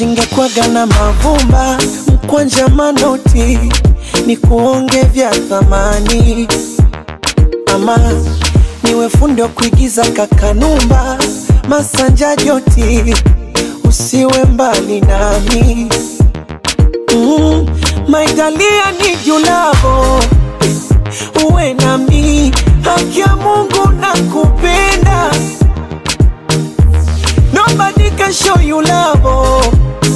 shingekwaga na mavumba mkwanja manoti ni kuonge vya thamani ama niwe fundi wa kuigiza kakanumba masanja joti usiwe mbali nami mm, maitalia ni julavo uwe nami haki ya mungu na kupenda nobody can show you love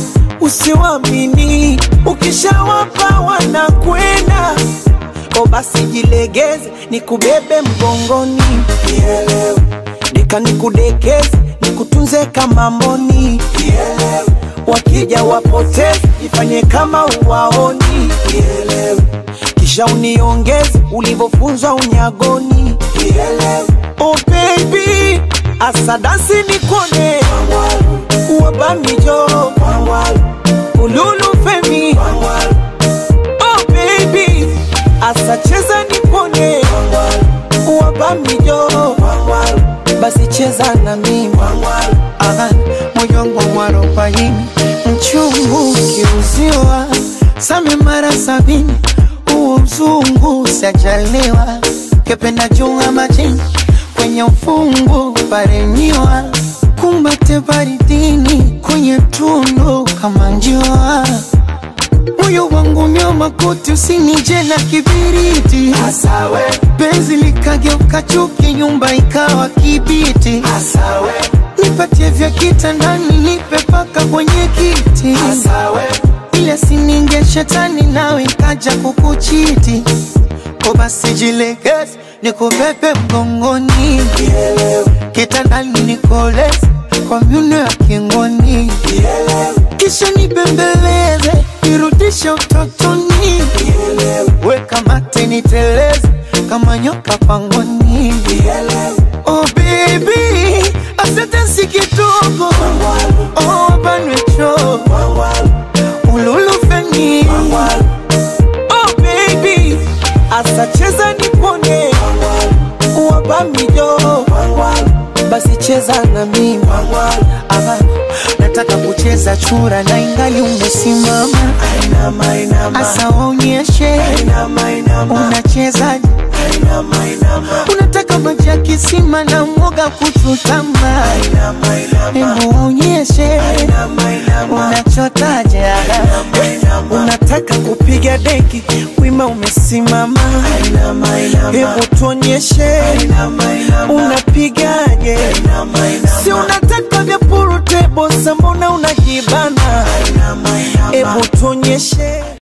usiwamini ukishawapa wanakwenda o basi jilegeze nikubebe mgongoni Nielewe. deka nikudekeze nikutunze kama mboni Nielewe. wakija wapoteze ifanye kama uwaoni Nielewe. kisha uniongeze ulivyofunzwa unyagoni Nielewe. oh baby asadasi nikone wabamijo ululu femi oh baby asacheza nikone wabamijo basi cheza na mimi Aha, moyo wangu mwarobaini mchungu ukiuziwa same mara sabini huo mzungu sajaliwa kependa junga majini kwenye ufungu parenyiwa kumbate baridini kwenye tundu kama njiwa moyo wangu nyoma kuti usinije na kibiriti Asawe, penzi likageuka chuki nyumba ikawa kibiti asawe, nipatie vya kitandani nipe paka kwenye kiti asawe, ile sininge shetani nawe ikaja kukuchiti ko basi jilegeze nikubebe mgongoni kitandani nikoleze kwa myuno ya kingoni kisha nibembeleze nirudishe utotoni weka mate niteleze kama nyoka pangoni oh baby asante si kidogo oh banwecho ululufeni oh baby asacheza nipone wabamijo basi cheza na mimi Aha, nataka kucheza chura na ingali umesimama inama, inama, asa waonyeshe inama, inama, unachezaje inama, inama, unataka maji ya kisima na mwoga kuchutama inama, inama, hebu waonyeshe inama, inama, unachotaje inama, unataka kupiga deki wima umesimama inama, inama, hebu tuonyeshe inama, inama, unapigaje inama, inama, si unataka vya purutebosa mbona unajibana inama, inama. hebu tuonyeshe